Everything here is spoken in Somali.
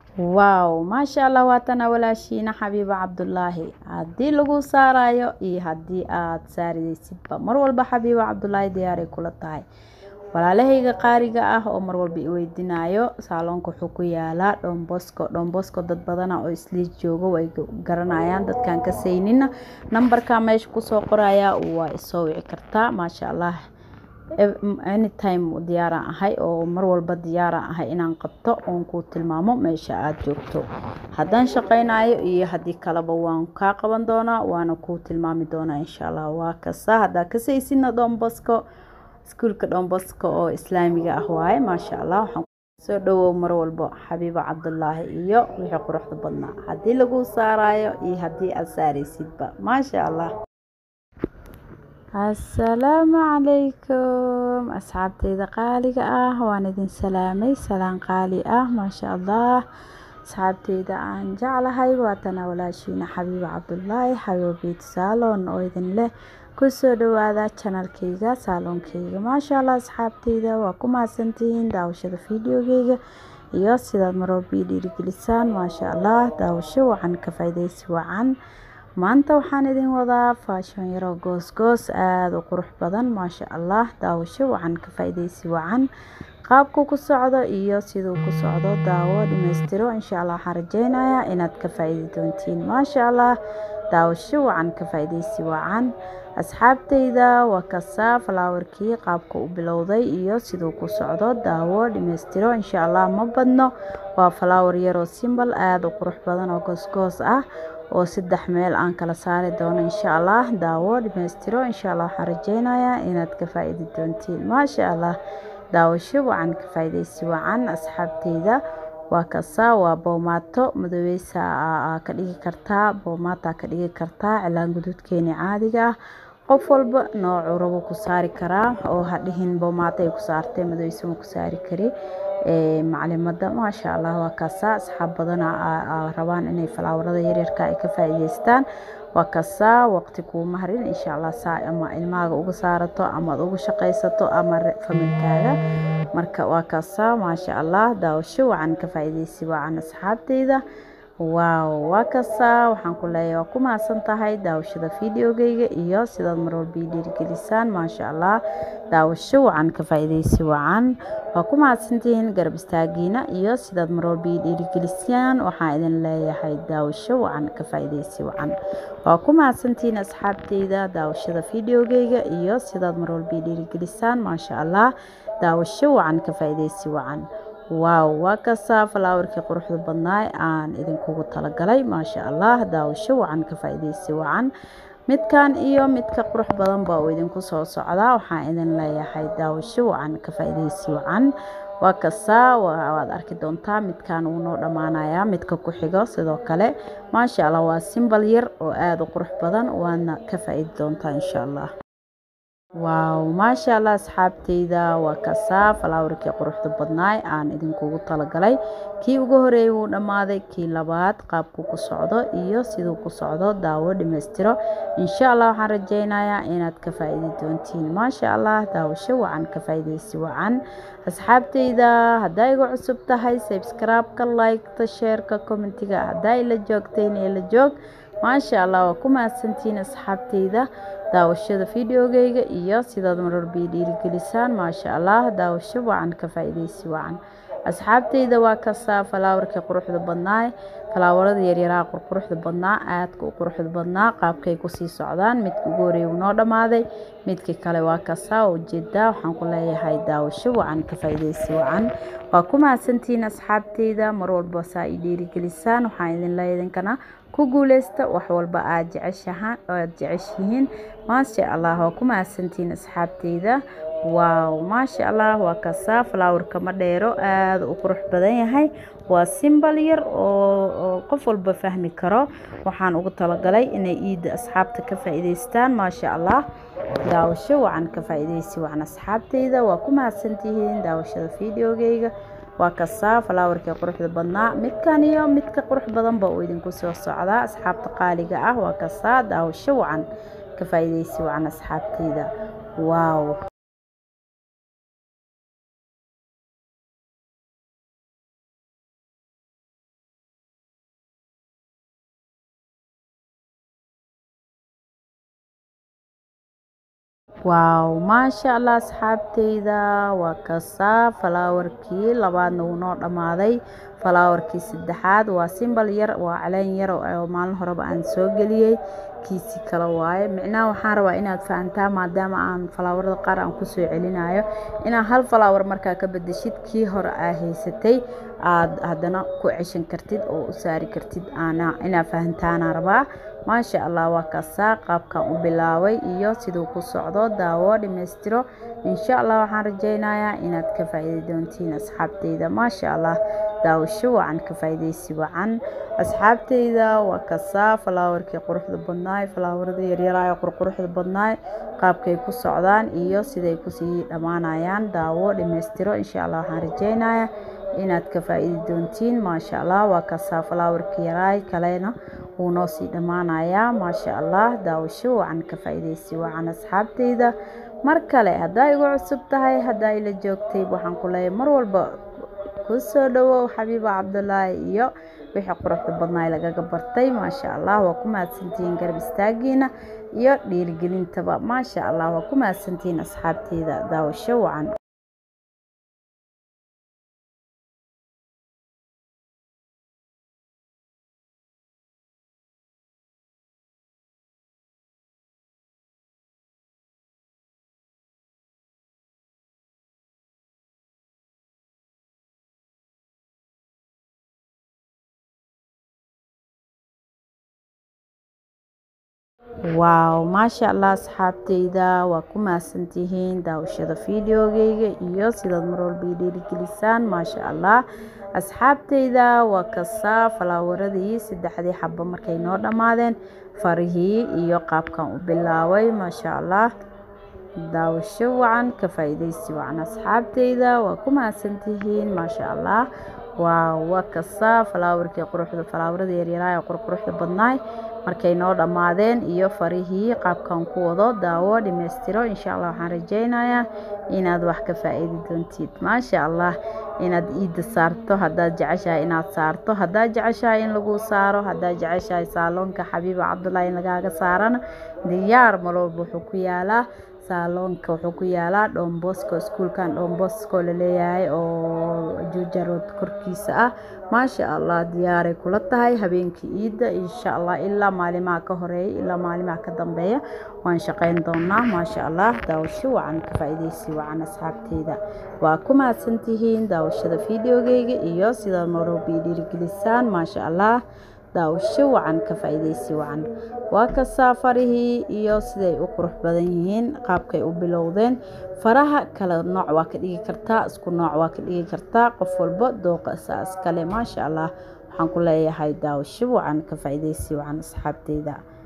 waaw maasha allah waatana walaashiina xabiibo cabdulaahi haddii lagu saarayo iyo haddii aad saaraysidba mar walba xabiibo cabdulaahi diyaaray kula tahay walaalahayga qaariga ah oo mar walba iweydinaayo saaloonka wuxuu ku yaalaa dhombosko dhombosko dad badana oo isliis joogo way garanayaan dadkaan ka saynina nambarka meesha kusoo qoraya waa isoo wici kartaa maasha allah anytime diyaaraan ahay oo mar walba diyaaraan ahay inaan qabto oon kuu tilmaamo meesha aada joogto haddaan shaqaynayo iyo haddii kaleba waan kaa qaban doonaa waana kuu tilmaami doonaa insha allah waa kasta haddaa kasaysidna dhombosko iskuulka dhombosko oo islaamiga ah waaye maasha allah waxaan soo dhawow mar walbo xabiibo cabdulaahi iyo wixii quruxda badnaa haddii lagu saarayo iyo haddii aad saaraysidba maasha allah assalaamu calaykum asxaabteyda qaaliga ah waan idin salaamay salaan qaali ah maasha allah asxaabteyda aan jeclahay waatana walaashiina xabiibo cabdulaahi xabiibo beit saalon oo idin leh kusoo dhawaada janalkeyga saaloonkeyga maasha allah asxaabteyda waa ku mahadsantihiin daawashada fideogeyga iyo sidaad maroobii dhiirigelisaan maasha allah daawasho wacan ka faaideysi wacan maanta waxaan idin wadaa faashon yaro goos-goos aada u qurux badan maasha allah daawasho wacan ka faa-ideysi wacan qaabku ku socdo iyo siduu ku socdo daawo dhamaystiro insha allah waxaan rajeynayaa inaad ka faa-iidi doontiin maasha allah daawasho wacan ka faa-ideysi wacan asxaabteyda waa kasaa falaawarkii qaabka u bilowday iyo siduu ku socdo daawo dhamaystiro insha allah ma badno waa falaawar yaroo simbal aada u qurux badan oo goos-goos ah oo saddex meel aan kala saari doono insha allah daawo dhamaystiro insha allah waxaan rajeynayaa inaad ka faa-iidi doontiin maasha allah daawasho wacan ka faa-ideysi wacan asxaabteyda waa kasaa waa boomaato madoweysa ka dhigi kartaa boomaataa ka dhigi kartaa cilaan guduudkeeni caadiga ah qof walba noocuu rabo ku saari karaa oo hadhihin boomaato ay ku saartay madoweysa ma ku saari kari maclimada maasha allah waa kasaa asxaab badana rabaan inay falaawarada yaryarka ay ka faa-iideystaan waa kasaa waqti kuuma harin insha allah saa ama ilmaaga uga saarato amaad uga shaqaysato ama familkaaga marka waa kasaa maasha allah daawasho wacan ka faa-ideysi wacan asxaabteyda waaw waa kasaa waxaan ku leeyahay waa ku mahadsan tahay daawashada fideogeyga iyo sidaad marwalba ii dhiirigelisaan maasha allah daawasho wacan ka faa-ideysi wacan waa ku mahadsantihiin garab istaagiina iyo sidaad marwalba ii dhiirigelisaan waxaan idin leeyahay daawasho wacan ka faa-ideysi wacan waa ku mahadsantihiin asxaabteyda daawashada fideogeyga iyo sidaad marwalba ii dhiirigelisaan maasha allah daawasho wacan ka faa-ideysi wacan waaw waa kasaa falaawarkii quruxda badnaay aan idinkugu talagalay maasha allah daawasho wacan ka faa-ideysi wacan midkan iyo midka qurux badan baa uu idinku soo socdaa waxaan idin leeyahay daawasho wacan ka faa-ideysi wacan waa kasaa waad arki doontaa midkan wuu noo dhammaanayaa midka ku xigo sidoo kale maasha allah waa simbal yar oo aada u qurux badan waadna ka faa-iidi doontaa insha allah waaw maasha allah asxaabteyda waa kasaa falaawarkii quruxda badnaay aan idinkugu talagalay kii ugu horeeyay wuu dhammaaday kii labaad qaabku ku socdo iyo siduu ku socdo daawo dhamaystiro insha allah waxaan rajeynayaa inaad ka faa-iidi doontiin maasha allah daawasho wacan ka faa-ideysi wacan asxaabteyda haddaa igu cusub tahay sabskraibka liketa sheerka commentiga haddaa ila joogtayn ila joog maasha allah waa ku mahadsantihiin asxaabteyda daawashada fideogeyga iyo sidaad marwalba dhiirigelisaan maasha allah daawasho wacan ka faa-ideysi wacan asxaabteyda waa kasaa falaawarkii quruxda badnaay falaawarada yaryaraha qurquruxda badnaa aadka u quruxda badnaa qaabkay kusii socdaan midka ugu horeeya wuu noo dhammaaday midkii kale waa kasaa ujeedaa waxaan ku leeyahay daawasho wacan ka faa-ideysi wacan waa ku mahadsantihiin asxaabteyda mar walba saa i dhiirigelisaan waxaan idin leeya idinkana ku guuleysta wax walba aad jeceshahaan aad jeceshihiin maasha allah waa ku mahadsantihiin asxaabteyda waaw maasha allah waa kasaa falaawarka ma dheero aada u qurux badan yahay waa simbal yar oo qof walba fahmi karo waxaan ugu talagalay inay iida asxaabta ka faa-iideystaan maasha allah daawasho wacan ka faa-ideysi wacan asxaabteyda waa ku mahadsantihiin daawashada fideogeyga waa kasaa falaawarkii quruxda badnaa midkan iyo midka qurux badanba uu idinku soo socdaa asxaabta qaaliga ah waa kasaa daawasho wacan ka faa-ideysi wacan asxaabteyda waaw waaw maasha allah asxaabteyda waa kasaa falaawarkii labaadna wuu noo dhammaaday falaawarkii saddexaad waa simbal yar waa caleen yar oo maalin horeba aan soo geliyey kiisi kale waaye micnaha waxaan rabaa inaad fahantaa maadaama aan falaawarada qaar aan kusoo celinayo inaad hal falaawar markaa ka bedeshid kii hore aa haysatay aad haddana ku ceshan kartid oo u saari kartid inaad fahantaana rabaa maasha allah waa kasaa qaabkan u bilaabay iyo siduu ku socdo daawo dhammaystiro insha allah waxaan rajeynayaa inaad ka faa'iidi doontiin asxaabteyda maasha allah daawasho wacan ka faa'iideysi wacan asxaabteyda waa kasaa falaawarkii quruxda badnaay falaawarada yaryaraayo qurquruxda badnaay qaabkay ku socdaan iyo siday kusii dhammaanayaan daawo dhammaystiro insha allah waxaan rajeynayaa inaad ka faa'iidi doontiin maasha allah waa kasaa falaawarkii yaraay kalena wuu noo sii dhammaanayaa maasha allah daawasho wacan ka faa'iideysi wacan asxaabteyda mar kale haddaa igu cusub tahay haddaa ila joogtay waxaan ku leeyahay mar walba ku soo dhawow xabiiba cabdulaahi iyo wixii quruxda badnaay lagaga bartay maasha allah waa ku mahadsantihiin garab istaagiina iyo dhiirigelintaba maasha allah waa ku mahadsantihiin asxaabteyda daawasho wacan waaw maasha allah asxaabteyda waa ku mahadsantihiin daawashada fideogeyga iyo sidaad mar walba i dhiirigelisaan maasha allah asxaabteyda waa kasaa falaawaradii saddexdii xabo markay noo dhammaadeen farihii iyo qaabkan u bilaabay maasha allah daawasho wacan ka faa'iideysi wacan asxaabteyda waa ku mahadsantihiin maasha allah waaw waa kasaa falaawarkii quruxda falaawarada yaryaraay oo qurquruxda badnaay markay noo dhammaadeen iyo farihii qaabkan ku wado daawo dhammaystiro insha allah waxaan rajeynayaa inaad wax ka faa'iidi doontid maasha allah inaad iidda saarto haddaad jeceshahay inaad saarto haddaad jeceshahay in lagu saaro haddaad jeceshahay saaloonka xabiiba cabdullaahi in lagaaga saarana diyaar malowba wuxuu ku yaalaa saaloonka wuxuu ku yaalaa dhombosko iskuulkan dhombosko laleeyahay oo juujarood korkiisa ah maasha allah diyaaray kula tahay habeenkii iidda insha allah ilaa maalimaha ka horeeya ilaa maalimaha ka dambeeya waan shaqeyn doonaa maasha allah daawasho wacan ka faa'iideysi wacan asxaabteyda waa ku mahadsantihiin daawashada fideogeyga iyo sidaad maroobi dhiirigelisaan maasha allah daawasho wacan ka faa'iideysi wacan waa kasaa farihii iyo siday u qurux badan yihiin qaabkay u bilowdeen faraha kala nooc waa ka dhigi kartaa isku nooc waa ka dhigi kartaa qof walba dooqa saas kale maasha allah waxaan ku leeyahay daawasho wacan ka faa'iideysi wacan asxaabteyda